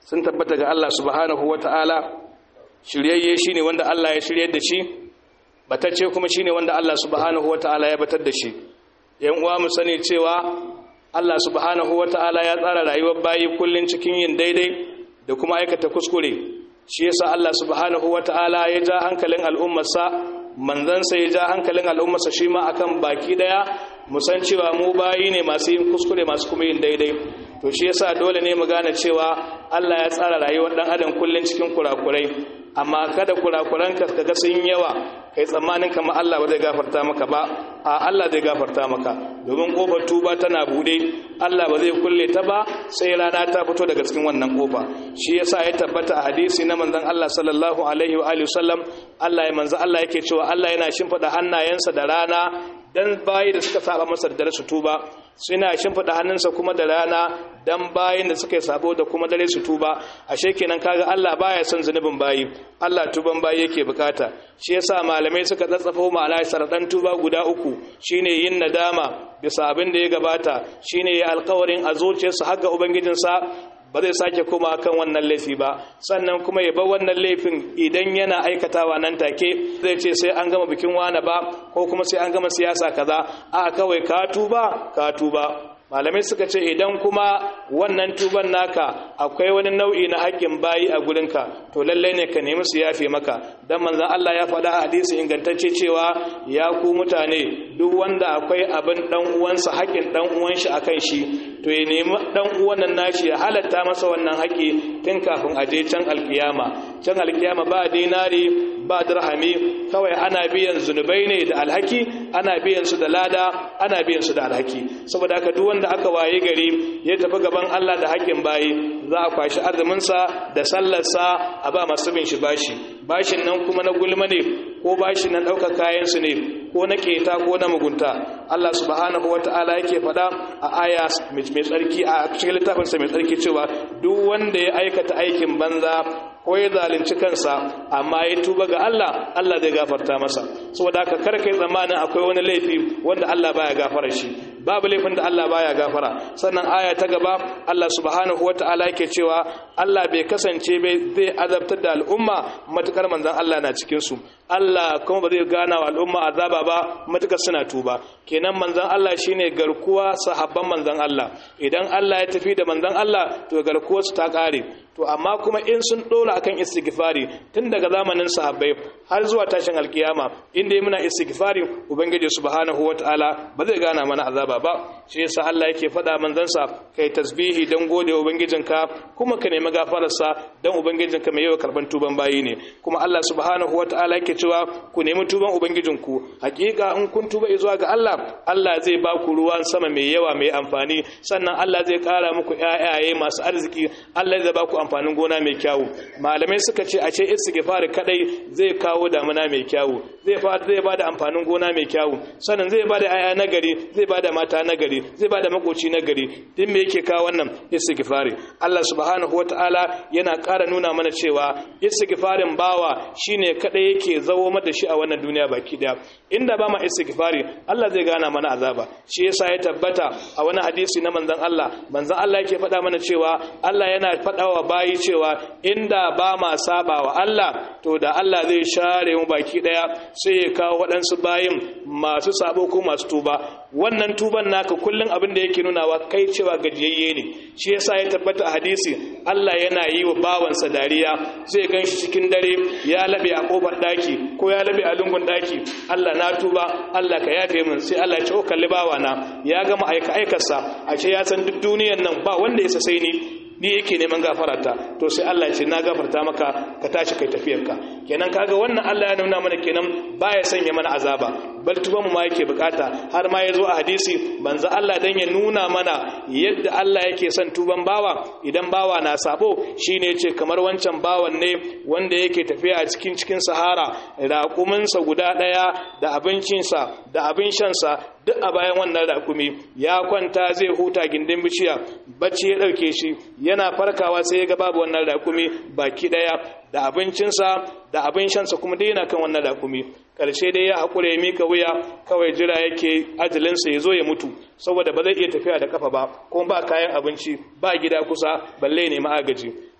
sun tabbata ga Allah subhanahu wata'ala shiryayye shine wanda Allah ya shiryar da shi batacce kuma shine wanda Allah subhanahu wata'ala ya batar da shi yan uwa mu sani cewa Allah subhanahu wata'ala ya tsara rayuwar bayi kullun cikin yin daidai da kuma aikata kuskure shi yasa Allah subhanahu wata'ala ya ja hankalin al'ummarsa manzansa ya ja hankalin al'ummarsa shi ma akan baki daya musan cewa mu bayi ne masu yin kuskure masu kuma yin daidai to shi yasa dole ne mu gane cewa Allah ya tsara rayuwar dan adam kullun cikin kurakurai amma kada kurakuran ka kaga sun yawa kai tsammanin kamar Allah ba zai gafarta maka ba a Allah zai gafarta maka domin kofar tuba tana bude Allah ba zai kulle ta ba sai rana ta fito daga cikin wannan kofa shi yasa ya tabbata a hadisi na manzon Allah sallallahu alaihi wa alihi wasallam Allah ya manzo Allah yake cewa Allah yana shimfida hannayensa da rana dan bayi da suka saba masa da su tuba suna shimfida hannunsa kuma da rana dan bayin da suka yi sabo da kuma dare su tuba ashe kenan kaga Allah baya son zunubin bayi Allah tuban bayi yake bukata shi yasa malamai suka tsatsafo ma'ana saradan tuba guda uku shine yin nadama bisa abin da ya gabata shine ya alƙawarin a zuciyarsa har ga ubangijinsa ba zai sake koma kan wannan laifi ba sannan kuma ya bar wannan laifin idan yana aikatawa nan take zai ce sai an gama bikin wani ba ko kuma sai an gama siyasa kaza a kawai ka tuba ka tuba malamai suka ce idan kuma wannan tuban naka akwai wani nau'i na haƙƙin bayi a gurinka to lallai ne ka nemi su yafe maka dan manzon Allah ya faɗa a hadisi ingantacce cewa ya ku mutane duk wanda akwai abin dan uwansa haƙƙin dan uwan shi akan shi to ya nemi dan uwan nan nashi ya halatta masa wannan haƙƙi tun kafin a je can alkiyama can alkiyama ba dinari ba dirhami kawai ana biyan zunubai ne da alhaki ana biyan su da lada ana biyan su da alhaki saboda haka duk wanda aka waye gari ya tafi gaban Allah da haƙƙin bayi za a kwashi arzuminsa da sallarsa a ba masu bin shi bashi bashin nan kuma na gulma ne ko bashin nan ɗaukar kayansu ne ko na keta ko na mugunta Allah subhanahu wata'ala yake faɗa a aya mai tsarki a cikin littafinsa mai tsarki cewa duk wanda ya aikata aikin banza ko ya zalunci kansa amma ya tuba ga Allah Allah zai gafarta masa saboda haka kar kai tsammanin akwai wani laifi wanda Allah baya gafara shi babu laifin da Allah baya gafara sannan aya ta gaba Allah subhanahu wataala yake cewa Allah bai kasance bai zai azabtar da al'umma matukar manzon Allah na cikin su Allah kuma ba zai gana wa al'umma azaba ba matukar suna tuba kenan manzon Allah shine garkuwa sahabban manzon Allah idan Allah ya tafi da manzon Allah to garkuwar su ta kare to amma kuma in sun dora akan istighfari tun daga zamanin sahabbai har zuwa tashin alkiyama inda yi muna istighfari ubangiji subhanahu wataala ba zai gana mana azaba ba shi yasa Allah yake faɗa manzansa kai tasbihi dan gode ubangijinka kuma ka nemi gafararsa dan ubangijinka mai yawa karban tuban bayi ne kuma Allah subhanahu wataala yake cewa ku nemi tuban ubangijinku hakika in kun tuba zuwa ga Allah Allah zai ba ku ruwan sama mai yawa mai amfani sannan Allah zai kara muku ƴaƴaye masu arziki Allah zai ba ku amfanin gona mai kyawu malamai suka ce a ce istighfar kadai zai kawo damuna mai kyawu zai fa zai bada amfanin gona mai kyawu sannan zai bada aya nagari zai bada mata nagari zai bada makoci nagari din me yake kawo wannan istighfari Allah subhanahu wataala yana ƙara nuna mana cewa istighfarin bawa shine kadai yake zawo mata shi a wannan duniya baki daya inda ba ma istighfari Allah zai gana mana azaba shi yasa ya tabbata a wani hadisi na manzon Allah manzon Allah yake faɗa mana cewa Allah yana faɗawa bayi cewa inda ba ma saba wa Allah to da Allah zai share mu baki daya sai ya kawo waɗansu bayin masu sabo ko masu tuba wannan tuban naka kullun abin da yake nunawa kai cewa gajiyayye ne shi yasa ya tabbata a hadisi Allah yana yi wa bawansa dariya zai ganshi cikin dare ya labe a kofar daki ko ya labe a lungun daki Allah na tuba Allah ka yafe min sai Allah ya ce o kalli bawana ya gama aika aikarsa a ce ya san duk duniyar nan ba wanda ya sai ni ni yake neman gafarata to sai Allah ya ce na gafarta maka ka tashi kai tafiyarka kenan kaga wannan Allah ya nuna mana kenan baya sanya mana azaba bal tuba mu ma yake bukata har ma yazo a hadisi banza Allah dan ya nuna mana yadda Allah yake son tuban bawa idan bawa na sabo shine yace kamar wancan bawan ne wanda yake tafiya a cikin cikin sahara raƙuminsa guda ɗaya da abincinsa da abin shansa duk a bayan wannan raƙumi ya kwanta zai huta gindin bishiya bacci ya ɗauke shi yana farkawa sai ya ga babu wannan raƙumi baki ɗaya da abincinsa da abin shansa kuma dai yana kan wannan raƙumi ƙarshe dai ya haƙura ya mika wuya kawai jira yake ajalinsa ya zo ya mutu saboda ba zai iya tafiya da kafa ba kuma ba kayan abinci ba gida kusa balle ne agaji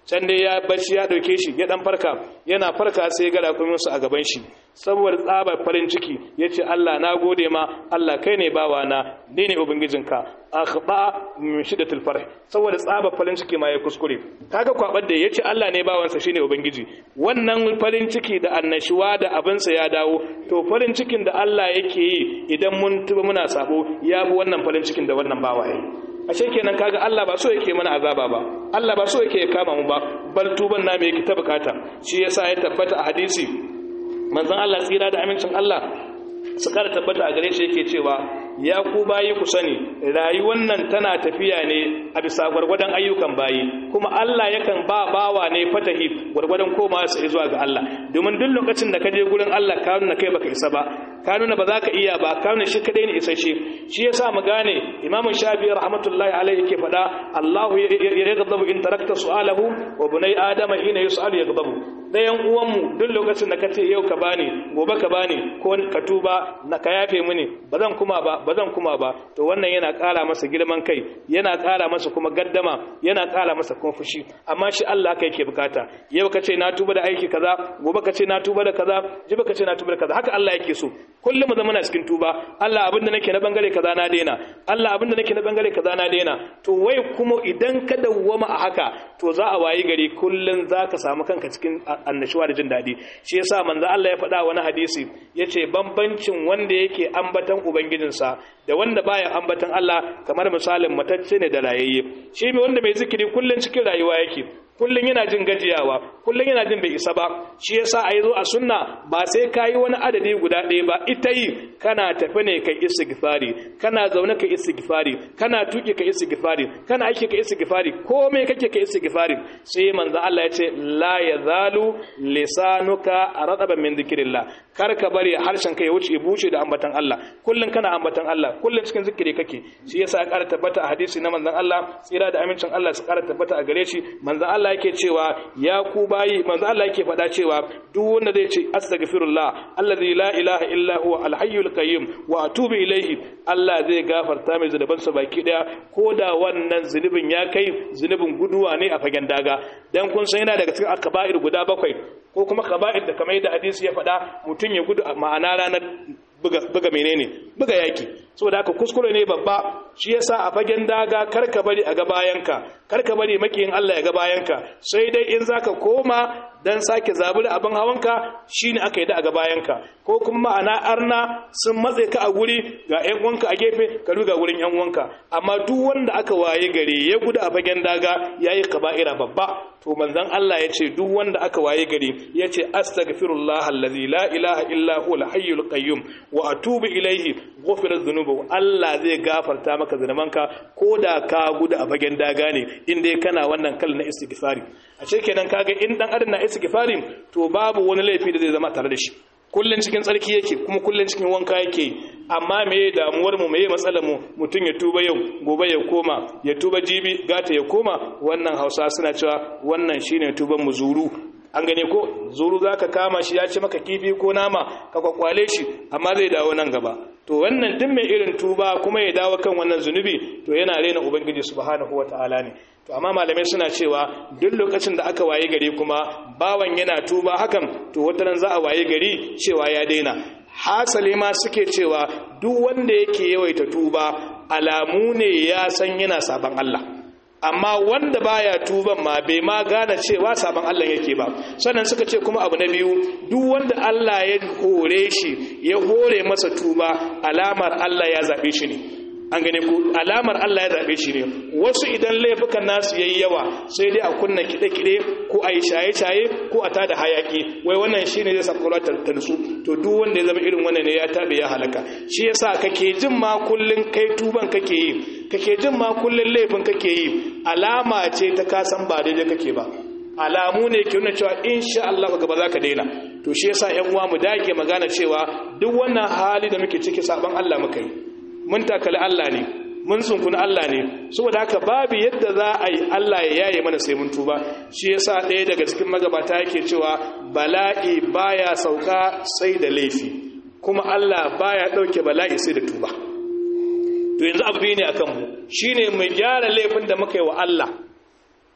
can dai ya bacci ya dauke shi ya dan farka yana farka sai ya ga rakumin su a gaban shi saboda tsabar farin ciki yace Allah na gode ma Allah kai ne bawa na ni ne ubangijinka akhba min shiddatil farh saboda tsabar farin ciki ma ya kuskure kaga kwabar da yace Allah ne bawansa shine ubangiji wannan farin ciki da annashuwa da abinsa ya dawo to farin cikin da Allah yake yi idan mun tuba muna sabo ya bi wannan farin cikin da wannan bawa yayi ashe kenan kaga Allah ba so yake mana azaba ba Allah ba so yake kama mu ba bal tuban na me yake ta bukata shi yasa ya tabbata a hadisi manzon Allah tsira da amincin Allah su kara tabbata a gare shi yake cewa ya ku bayi ku sani rayuwar nan tana tafiya ne a bisa gwargwadon ayyukan bayi kuma Allah yakan ba bawa ne fatahi gwargwadon koma su zuwa ga Allah domin duk lokacin da ka je gurin Allah ka nuna kai baka isa ba ka nuna ba za ka iya ba ka nuna shi kadai ne isasshe shi yasa mu gane Imam Shafi'i rahmatullahi alaihi yake faɗa Allahu yaghdabu in tarakta su'alahu wa bunai adama hina yus'alu yaghdabu dayan uwanmu duk lokacin da ka ce yau ka bani gobe ka bani ko ka tuba na ka yafe mini ba zan kuma ba ba zan kuma ba to wannan yana ƙara masa girman kai yana ƙara masa kuma gaddama yana ƙara masa kuma fushi amma shi Allah kai yake bukata yau ka ce na tuba da aiki kaza gobe ka ce na tuba da kaza jibi ka ce na tuba da kaza haka Allah yake so kullum mu zama na cikin tuba Allah abin da nake na bangare kaza na daina Allah abin da nake na bangare kaza na daina to wai kuma idan ka dawwama a haka to za a wayi gari kullum za ka samu kanka cikin annashuwa da jin daɗi shi yasa manzo Allah ya faɗa wani hadisi yace bambancin wanda yake ambatan ubangijinsa da wanda baya ambatan Allah kamar misalin matacce ne da rayayye shi mai wanda mai zikiri kullun cikin rayuwa yake kullun yana jin gajiyawa kullun yana jin bai isa ba shi yasa a zo a sunna ba sai kayi wani adadi guda ɗaya ba ita yi kana tafi ne kai istighfari kana zaune kai istighfari kana tuki kai istighfari kana aiki kai istighfari komai kake kai istighfari sai manzo Allah ya ce la yazalu lisanuka radaban min dhikrillah kar ka bari harshen kai ya wuce ya buce da ambatan Allah kullun kana ambatan Allah kullun cikin zikiri kake shi yasa ya ƙara tabbata a hadisi na manzon Allah tsira da amincin Allah su ƙara tabbata a gare shi manzon Allah yake cewa ya ku bayi manzon Allah yake faɗa cewa duk wanda zai ce astaghfirullah allazi la ilaha illa huwa alhayyul qayyum wa atubu ilayhi Allah zai gafarta mai zunuban sa baki daya ko da wannan zunubin ya kai zunubin guduwa ne a fagen daga dan kun san yana daga cikin akaba'ir guda bakwai ko kuma kaba'ir da kamar yadda hadisi ya faɗa mutum ya gudu ma'ana ranar buga menene buga yaki saboda haka kuskure ne babba shi yasa a fagen daga karka bari a gabayanka karka bari makiyin Allah ya gabayanka sai dai in zaka koma dan sake zaburi abin hawanka shine aka yi da a gabayanka ko kuma ma'ana arna sun matse ka a guri ga ƴan uwanka a gefe ka ruga gurin ƴan uwanka amma duk wanda aka waye gare ya gudu a fagen daga yayi kaba'ira babba to manzon Allah ya ce duk wanda aka waye gare ya ce astaghfirullah allazi la ilaha illa huwa al-hayyul qayyum wa atubu ilaihi ghufira dhunubu Allah zai gafarta maka zunubanka ko da ka gudu a fagen daga ne in dai kana wannan kal na istighfari a ce kenan kaga in dan adam na istighfari to babu wani laifi da zai zama tare da shi kullun cikin tsarki yake kuma kullun cikin wanka yake amma me damuwar mu me matsalar mu mutun ya tuba yau gobe ya koma ya tuba jibi gata ya koma wannan Hausa suna cewa wannan shine tuban mu zuru an gane ko zuru za ka kama shi ya ci maka kifi ko nama ka kwakwale shi amma zai dawo nan gaba to wannan duk mai irin tuba kuma ya dawo kan wannan zunubi to yana rena ubangiji subhanahu wataala ne to amma malamai suna cewa duk lokacin da aka waye gari kuma bawan yana tuba hakan to wataran za a waye gari cewa ya daina hasali ma suke cewa duk wanda yake yawaita tuba alamu ne ya san yana saban Allah amma wanda baya tuban ma bai ma gane cewa sabon Allah yake ba sannan suka ce kuma abu na biyu duk wanda Allah ya hore shi ya hore masa tuba alamar Allah ya zabe shi ne an gane ku alamar Allah ya zabe shi ne wasu idan laifukan nasu yayi yawa sai dai a kunna kide-kide ko a yi shaye-shaye ko a tada hayaki wai wannan shine zai sakura ta nutsu to duk wanda ya zama irin wannan ne ya tabe ya halaka shi yasa kake jin ma kullun kai tuban kake yi kake jin ma kullun laifin kake yi alama ce ta kasan ba daidai kake ba alamu ne ke nuna cewa insha Allah gaba za ka daina to shi yasa ƴan uwa mu dake magana cewa duk wannan hali da muke ciki saban Allah muka yi mun takali Allah ne mun sunkuni Allah ne saboda haka babu yadda za a yi Allah ya yaye mana sai mun tuba shi yasa ɗaya daga cikin magabata yake cewa bala'i baya sauka sai da laifi kuma Allah baya ɗauke bala'i sai da tuba to yanzu abu ne akan mu shine mu gyara laifin da muka yi wa Allah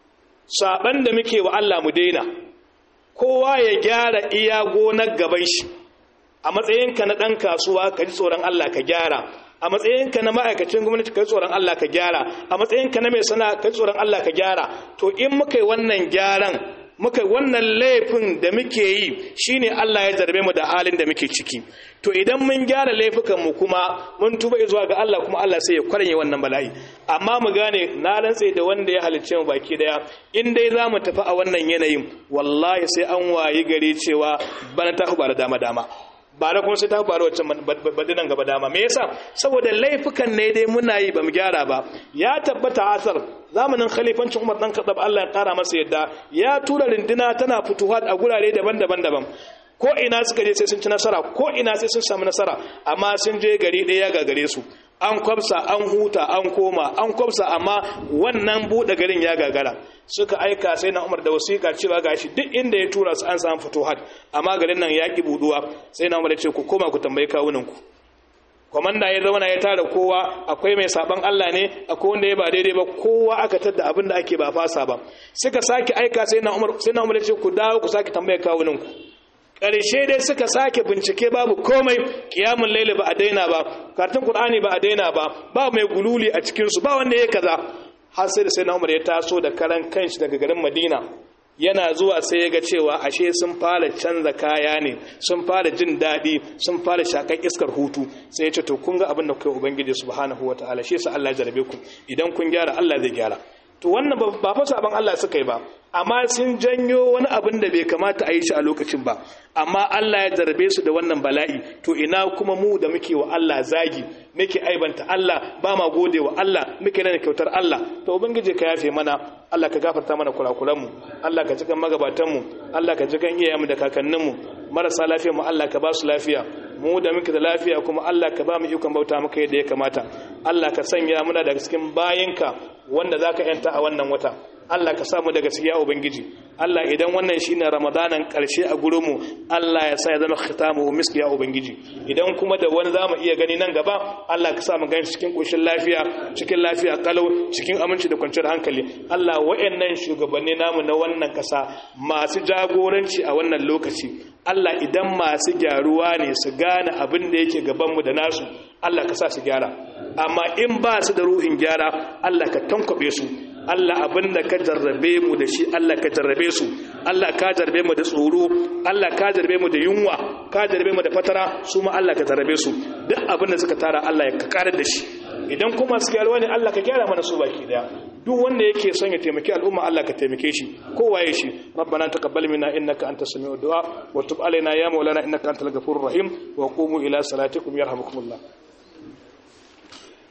saban da muke wa Allah mu daina kowa ya gyara iya gonar gaban shi a matsayinka na ɗan kasuwa ka ji tsoron Allah ka gyara a matsayinka na ma'aikacin gwamnati ka ji tsoron Allah ka gyara a matsayinka na mai sana ka ji tsoron Allah ka gyara to in muka yi wannan gyaran muka wannan laifin da muke yi shine Allah ya zarbe mu da halin da muke ciki to idan mun gyara laifukan mu kuma mun tuba zuwa ga Allah kuma Allah sai ya kwaranye wannan bala'i amma mu gane na rantse da wanda ya halicce mu baki daya in dai za mu tafi a wannan yanayin wallahi sai an wayi gari cewa bana ta da dama dama ba da kuma sai ta faru wacce badinan gaba dama me yasa saboda laifukan ne dai muna yi bamu gyara ba ya tabbata asar zamanin khalifancin Umar dan Khattab Allah ya kara masa yadda ya tura rinduna tana fituhat a gurare daban-daban daban ko ina suka je sai sun ci nasara ko ina sai sun samu nasara amma sun je gari ɗaya ga gare su an kwabsa an huta an koma an kwabsa amma wannan buɗe garin ya gagara suka aika sai na umar da wasiƙa cewa gashi duk inda ya tura su an samu fituhat amma garin nan ya ki buɗuwa sai na umar ya ce ku koma ku tambayi kawunanku kwamanda ya zauna ya tara kowa akwai mai saban Allah ne akwai wanda ya ba daidai ba kowa aka tadda abin da ake ba fasa ba suka sake aika sai na umar sai na umar ya ce ku dawo ku sake tambayar kawunanku ƙarshe dai suka sake bincike babu komai kiyamun laili ba a daina ba karatun qur'ani ba a daina ba ba mai gululi a cikin su ba wanda ya kaza har sai da sai na umar ya taso da karan kanshi daga garin madina yana zuwa sai ya ga cewa ashe sun fara canza kaya ne sun fara jin daɗi sun fara shakan iskar hutu sai ya ce to kun ga abin da kai ubangiji subhanahu wataala shi yasa Allah ya jarabe ku idan kun gyara Allah zai gyara to wannan ba fa saban Allah suka yi ba amma sun janyo wani abin da bai kamata a yi shi a lokacin ba amma Allah ya jarabe su da wannan bala'i to ina kuma mu da muke wa Allah zagi muke aibanta Allah ba ma gode wa Allah muke rana kyautar Allah to ubangiji ka yafe mana Allah ka gafarta mana kurakuran mu Allah ka cikan magabatan mu Allah ka cikan iyayenmu da kakannin mu marasa lafiya mu Allah ka ba su lafiya mu da muke da lafiya kuma Allah ka ba mu ikon bauta maka yadda ya kamata Allah ka sanya muna daga cikin bayinka wanda zaka yanta a wannan wata Allah ka samu daga cikin ya ubangiji Allah idan wannan shine ramadanan karshe a gurin mu Allah ya sa ya zama khitamu miski ya ubangiji idan kuma da wani zamu iya gani nan gaba Allah ka sa mu gani cikin koshin lafiya cikin lafiya kalau cikin aminci da kwanciyar hankali Allah wayannan shugabanni namu na wannan kasa masu jagoranci a wannan lokaci Allah idan masu gyaruwa ne su gane abin da yake gaban mu da nasu Allah ka sa su gyara amma in ba su da ruhin gyara Allah ka tankwabe su Allah abin da ka jarrabe mu da shi Allah ka jarrabe su Allah ka jarrabe mu da tsoro Allah ka jarrabe mu da yunwa ka jarrabe mu da fatara su ma Allah ka jarrabe su duk abin da suka tara Allah ya karar da shi idan kuma su gyara wani Allah ka gyara mana su baki daya duk wanda yake son ya taimaki al'umma Allah ka taimake shi kowa ya shi rabbana taqabbal minna innaka antas samiul du'a wa tub alaina ya maulana innaka antal ghafurur rahim wa qumu ila salatikum yarhamukumullah